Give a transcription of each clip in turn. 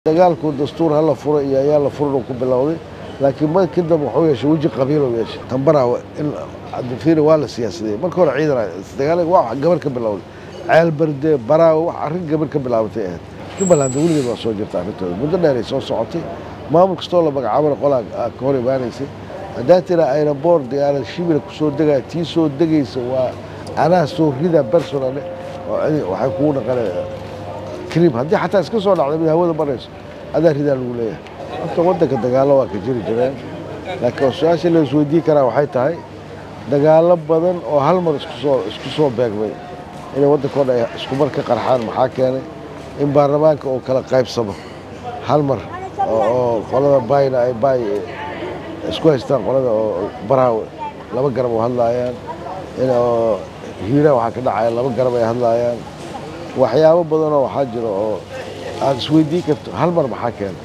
dagaalku dastuur hala furo iyo ayaa la furan ku bilowday laakiin markii dambe wuxuu yeeshay weji qabiil uu yeeshay tambara in cabdifiiri waa la siyaasadeyey marka hore ciidan dagaal waa gabar ka bilowday ceel berde baraawe wax arrin gabar ka bilaabatay ahayd jubbaland weligeed waa soo jirta arrintooda muddo dheeray soo socotay maamul kastoo la magacaabana qolaa ka hor imaanaysay haddaa tira aeroboort diyaarad shibila kusoo degaya tii soo degaysa waa anaa soo rida personale waxay kugu dhaqanay krim haddii xataa iska soo dhacda mid hawada marayso adaa ridaa lagu leeyahay horta waddanka dagaallo waa ka jiri jireen laakiin su-aasha la isweydiin karaa waxay tahay dagaallo badan oo hal mar iskusoo isku soo beegmay inay waddankao dhan isku mar ka qarxaan maxaa keenay in baarlamaanka uu kala qaybsamo hal mar oo qolada bayna ay bay isku haystaan qolada oo baraawe laba garab oo hadlaayaan in oo hiira waxaa ka dhacaya laba garab ay hadlaayaan waxyaabo badanoo waxaa jira oo aad isweydiin karto hal mar maxaa keenay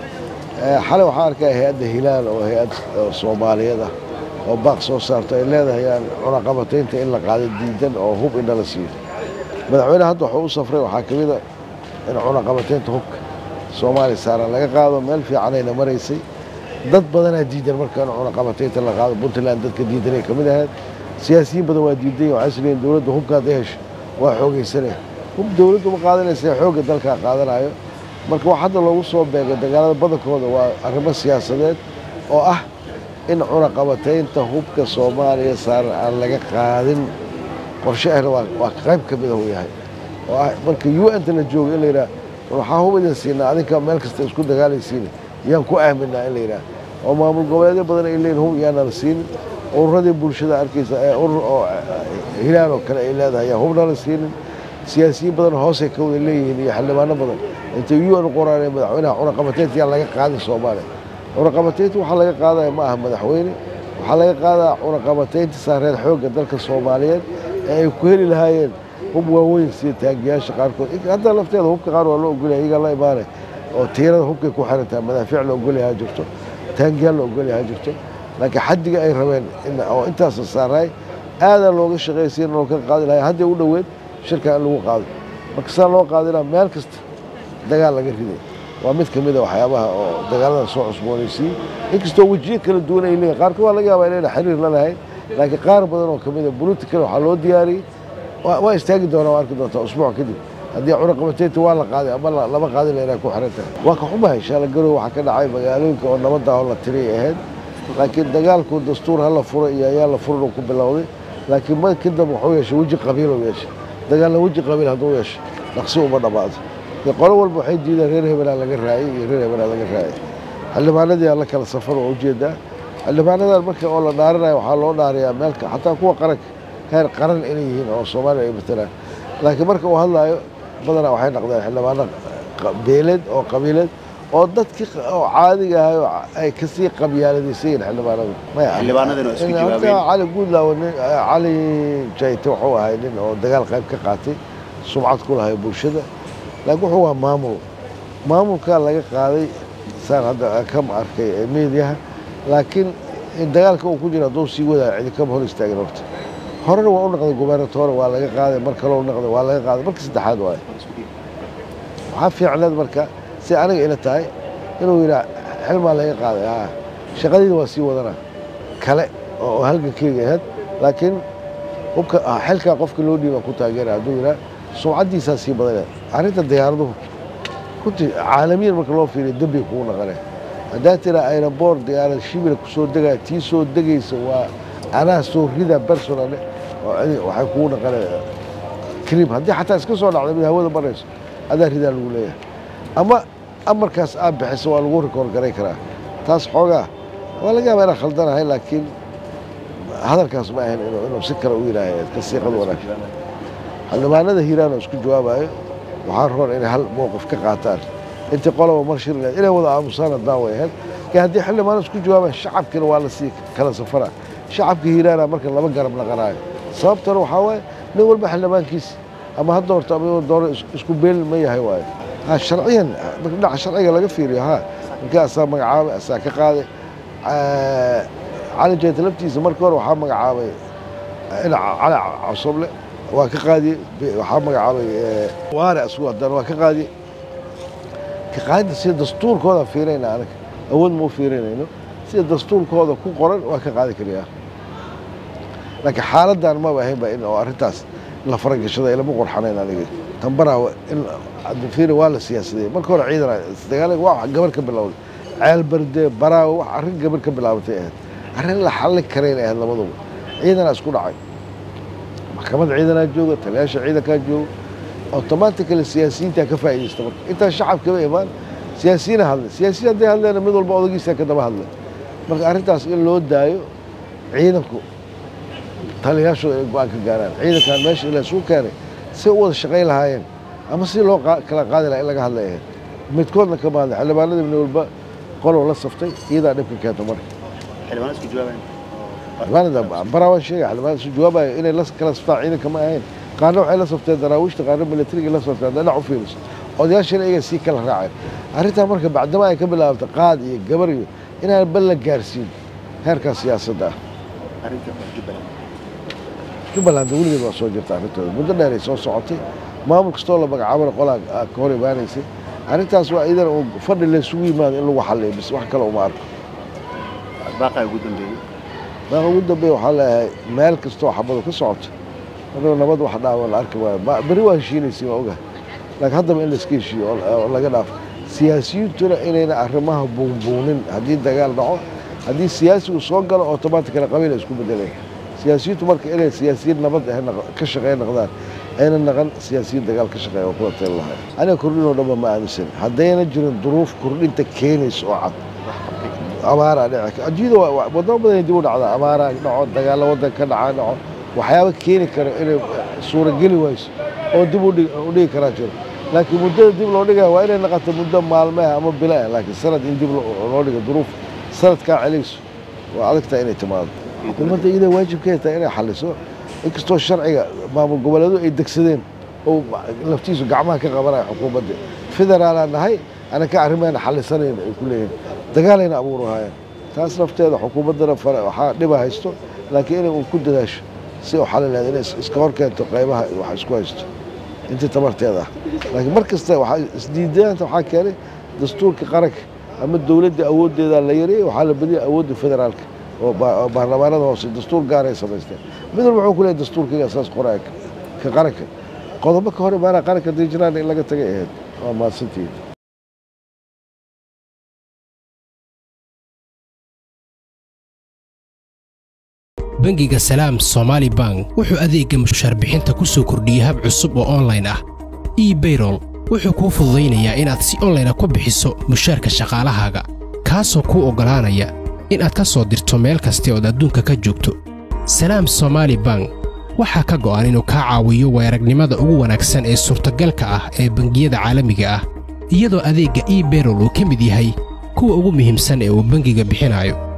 xalay waxaa arkaya hay-adda hilaal oo hay-ad soomaaliyeed ah oo baaq soo saarto ay leedahayaan cunaqabataynta in la qaado diidan oo hub indha la siiyo madaxweyne hadda wuxuu u safray waxaa ka mid a in cunaqabataynta hubka soomaaliya saaran laga qaado meel fiicanayna maraysay dad badanaa diidan marka in cunaqabataynta la qaado puntland dadka diidanay ka mid ahayd siyaasiyiin badan waa diidan waxay isleeyiin dowladda hubka hadday hesho waa xoogaysanaya hub dowladdu ma qaadanaysa xoogga dalkaa qaadanayo marka wax hadda loogu soo beegay dagaalada badankooda waa arrimo siyaasadeed oo ah in cunaqabataynta hubka soomaaliya saaran aan laga qaadin qorshe ahna waa qayb ka mid ah uu yahay oo ah marka u n ta la jooga in la yidhaha waxaa hub idin siinaa adinka meel kasta isku dagaalaysiina yaan ku aaminaa in la yidhaha oo maamul goboleedyo badan ay leeyihin hub yaana la siinin ururadii bulshada arkaysa ee urur oo hilaal oo kale ay leedahay yaan hubna la siinin siyaasiyiin badan hoosay ka wada leeyihiin iyo xildhibaano badan intay u n qoraanee madaxweynaha cunaqabataynta yaan laga qaadin soomaaliya cunaqabataynta waxaa laga qaadaya ma aha madaxweyne waxaa laga qaadaa cunaqabataynta saareed xoogga dalka soomaaliyeed ee ay ku heli lahaayeen hub waaweyn sida taangiyaasha qaarkood hadda lafteeda hubka qaar waa loo ogolyahay iyagaa la imaanay oo tiirada hubkay ku xirantaha madaafiic la ogolyahaa jirto taangiyaal la ogolyahaa jirto laakiin xaddiga ay rabeen oo intaasa saaraay aadaa looga shaqaysiin loo ka qaadi lahay hadday u dhoweed shirka in lagu qaado marka sidaa loo qaadinaa meel kasta dagaal laga riday waa mid ka mid a waxyaabaha oo dagaalada soo cusboonaysiiyey inkastoo wejiyo kala duwan ay leeyihin qaarkood waa laga yaabaa inayna xiriir la lahayn laakiin qaar badan oo ka mid a political waxaa loo diyaariyey waa istaagi doonaa waa arki doontaa usbuuc kadib haddii cunaqabataynta waa la qaaday ama lama qaadin la inaa ku xiran tahay waa ka xumahay shaalagarow waxaa ka dhacay magaalooyinka oo nabadda oo la tiriyay ahayd laakiin dagaalku dastuur hala furo iyo ayaa la furan uu ku bilowday laakiin markii dambe wuxuu yeeshay weji qabiil uu yeeshay dagaalna weji qabiil hadduu yeesho dhaqsi uma dhammaado qolo walba waxay diideen reer hebelaa laga raayay iyo reer hebelaa laga raayay xildhibaanadii aa la kala safar oo ujeedaa xildhibaanadan marka oo la dhaarinayo waxaa loo dhaariyaa meelka xataa kuwa qaranka heer qaran inay yihiin oo soomaaliya ay matalaan laakiin marka uu hadlaayo badanaa waxay naqdeen xildhibaano beeleed oo qabiileed oo dadkii oo caadiga ahay ay kasii qabyaaladaysayiin xildhibaanadu maya cali guudlaawo nin cali jayte wuxuu ahay nin oo dagaal qayb ka qaatay sumcad ku lahay bulshada laakiin wuxuu waa maamul maamulkaa laga qaaday saan hadda ka arkay meediyaha laakiin dagaalka uu ku jira hadduu sii wadaayo cidi kama hor istaagin horta horena waa u naqday gubernatoore waa laga qaaday mar kaloo naqday waa laga qaaday marka saddexaad waayo waxaa fiicneed marka si aniga ila tahay inuu yidhaa xilmaa laga qaaday a shaqadiina waa sii wadana kale oo halgankeyga ahayd laakiin hubka xilkaa qofka loo dhiiba ku taageera hadduu yidhaa sumcaddiisaa sii badanee arrinta diyaaraduhu runtii caalamiyan marka loo fiiriyo dembiga kugu naqane haddaa tira aeroboort diyaarad shibila kusoo degaya tii soo degaysa waa anaa soo rida personale waxay kugu dhaqanay krim haddii xataa iska soo dhacda mid hawada marayso adaa ridaa lagu leeyahay ama amarkaas aad bixiso waa lagu rikoor garay karaa taas xoogaa waa laga yaabaa inaan khaldanahay laakiin hadalkaas ma ahayn inuu si kale u yidhaahay ka siiqad wanaagsan xildhibaanada hiiraan oo isku jawaabayo waxaa roon inay hal mowqif ka qaataan intii qoloba mar shir leed inay wada aamusaan haddaan way ahayd laakiin haddii xildhibaano isku jawaabaan shacabkina waa la sii kala safara shacabka hiiraana marka laba garab naqanaayo sababtana waxaa waaye nin walba xildhibaankiisi ama ha doorto ama dooro isku beel ma yahay waayo ha sharciyan dhinaca sharciga laga fiiriyo ha markii asaa magacaabay asaa ka qaaday cali jayta laftiisa markii hore waxaa magacaabay cali casoble waa ka qaadiyey waxaa magacaabay waare asugu haddana waa ka qaadiyey ka qaadida sida dastuurkooda fiirayna anaga awood ma u fiirinayno sida dastuurkooda ku qoran waa ka qaadi karayaa laakiin xaaladdan maba ahaynba in oo arrintaas la faragashada ilama qurxanayn aniga tambaraa in cabdifiiri waa la siyaasadeyey marka hore ciidan dagaalada waa gabar ka bilowday ceel barde baraawe wax arrin gabar ka bilaabatay ahayd arrin la xallin karayn ahayd labaduba ciidanaa isku dhacay maxkamad ciidanaa jooga taliyaasha ciidankaa jooga automatically siyaasiyiintaa ka faa'iidaysta marka intaan shacabkaba imaan siyaasiyiina hadlay siyaasiyiin hadday hadleena mid walba odagiisa ka daba hadlay marka arrintaas in loo daayo ciidanku taliyaashooda ay go-aan ka gaaraan ciidankan meesha ila isuu keenay si u wada shaqayn lahaayeen ama si loo kala qaadi lahaa in laga hadlay ahayd midkoodna kama hadlay xildhibaanadii mid walba qolow la saftay iyadaa dhibka keenta marka xildhibaan isku jawaabayn xildhibaanada baraa waan sheegay xildhibaanada isu jawaabayo inay la kala saftaan ciidanka ma ahayn qaarna waxay la safteen daraawiishta qaarna milatarigii la safteen dhinac u fiiriso odayaashana iyaga sii kala raaceen arrintaa marka bacdama ay ka bilaabta qaad iyo gabar iyo inaan bal la gaarsiin heerkaa siyaasadda ah arrinta jubbaland jubbaland weligeed waa soo jirta arrintooda muddo dheeray soo socotay maamul kastoo la magacaabana qolaa ka hor imaanaysay arrintaas waa idan uu fadhi laysugu yimaado in lagu xalliyo bis wax kale uma arko baaqaa ugu dambeeyey maaqa ugu dambeeya waxaa leeyahay meel kastoo xabadu ka socoto anuu nabad wax dhaawa la arki maayo berri waa heshiinaysa waa ogahay laakiin haddaba in layska heshiiyo oo laga dhaafo siyaasiyiintuna inayna arrimaha buunbuunin haddii dagaal dhaco haddii siyaasigu soo galo automatically qabiil ay isku bedeleen siyaasiyiintu marka inay siyaasiyiin nabad ah ka shaqeey noqdaan ayna naqan siyaasiyiin dagaal ka shaqeeya oo kula tali lahay aniga kordhinoo dhanba ma aaminsan haddayna jirin duruuf kordhinta keenaysa oo cad abaaraa dhici adduunyada wadamo badan dib u dhacdaa abaaraa dhaco dagaalla waddan ka dhaca dhaco waxyaaba keeni kara inay suurageli wayso oo dib u dhigi karaa jiro laakiin muddada dib loo dhigaya waa inay naqato muddo maalmeha ama bila ah laakiin sanad in dib loo dhigo duruuf sanadkaa celayso waa adagtaa inay timaado xukuumadda iyada waajibkeeda tahay inay xalliso inkastoo sharciga maamul goboleedu ay degsadeen oo laftiisu gacmaha ka qabanaya xukuumadda federaalaan nahay anaka arrimeena xallisanayna ay ku leeyihin dagaalayna abuurahayeen taas nafteeda xukuumaddana waxaa dhiba haysto laakiin inay uun ku dadaasho si u xalin lahayd inay iska hor keento qaybaha wax isku haysto intii tabarteeda ah laakiin mar kasta waxaa isdiidaanta waxaa keenay dastuurka qaranka ama dowladda awooddeeda la yareeyey waxaa la badiyay awoodda federaalka oo baarlamaanada hoose dastuur gaaray samaysteen mid walba wuxuu ku leeyahay dastuurkayga saas qoraya ka qaranka qodobo ka hor imaanaa qaranka diijiraan in laga tagay ahayd waa mahadsantihiin bangiga salaam somaali bank wuxuu adeegga mushaar bixinta ku soo kordhiyey hab cusub oo onlayn ah ebayrol wuxuu kuu fududaynayaa inaad si onlayna ku bixiso mushaarka shaqaalahaaga kaasoo kuu oggolaanaya inaad ka soo dirto meel kasta ood adduunka ka joogto salaam somaali bank waxaa ka go'an inuu kaa caawiyo weeragnimada ugu wanaagsan ee suurtagalka ah ee bangiyada caalamiga ah iyadoo adeegga ebayrol uu ka mid yahay kuwa ugu muhiimsan ee uu bangiga bixinayo